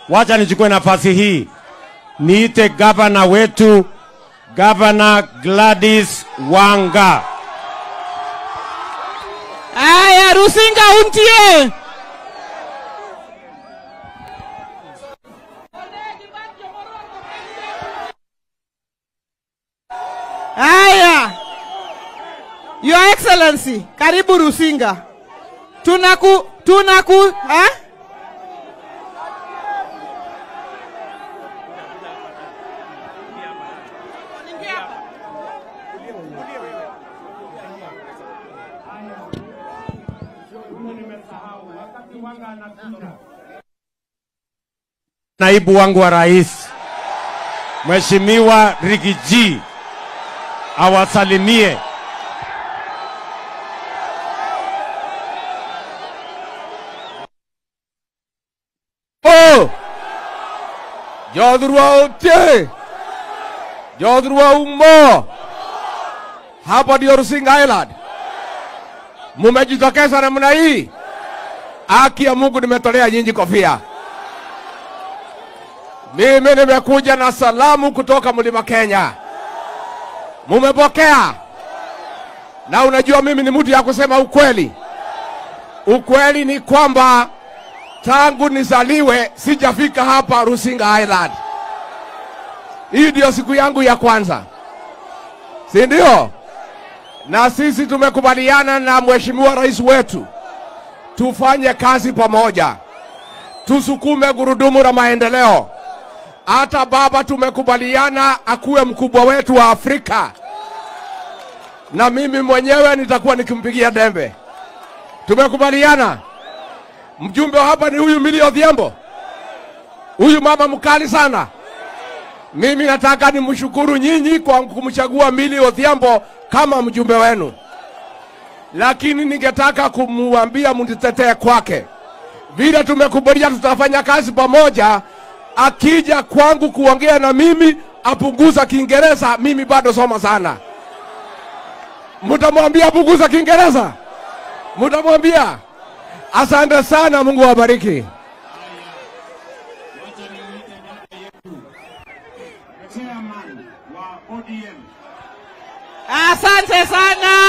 wacha nichukue nafasi hii niite gavana wetu, gavana Gladys Wanga. Aya, Rusinga untie. Aya, Your Excellency, karibu Rusinga. Tunaku tunaku ha? Naibu wangu wa rais Mheshimiwa Rigiji awasalimie. Oh! Jodhurwa otie! Jodhurwa umo! Hapa ndio Rusinga Island. Mumejitokeza namna hii. Haki ya Mungu nimetolea nyinyi kofia. Mimi nimekuja na salamu kutoka Mlima Kenya. Mumepokea? Na unajua mimi ni mtu ya kusema ukweli. Ukweli ni kwamba tangu nizaliwe sijafika hapa Rusinga Island. Hii ndio siku yangu ya kwanza, si ndio? Na sisi tumekubaliana na mheshimiwa rais wetu tufanye kazi pamoja, tusukume gurudumu la maendeleo. Hata baba tumekubaliana akuwe mkubwa wetu wa Afrika, na mimi mwenyewe nitakuwa nikimpigia dembe. Tumekubaliana. Mjumbe wa hapa ni huyu Millie Odhiambo, huyu mama mkali sana. Mimi nataka nimshukuru nyinyi kwa kumchagua Millie Odhiambo kama mjumbe wenu, lakini ningetaka kumwambia mnitetee kwake. Vile tumekubaliana tutafanya kazi pamoja, akija kwangu kuongea na mimi apunguza Kiingereza, mimi bado soma sana. Mtamwambia apunguza Kiingereza, mtamwambia. Asante sana, Mungu awabariki. Chairman wa ODM Asante sana.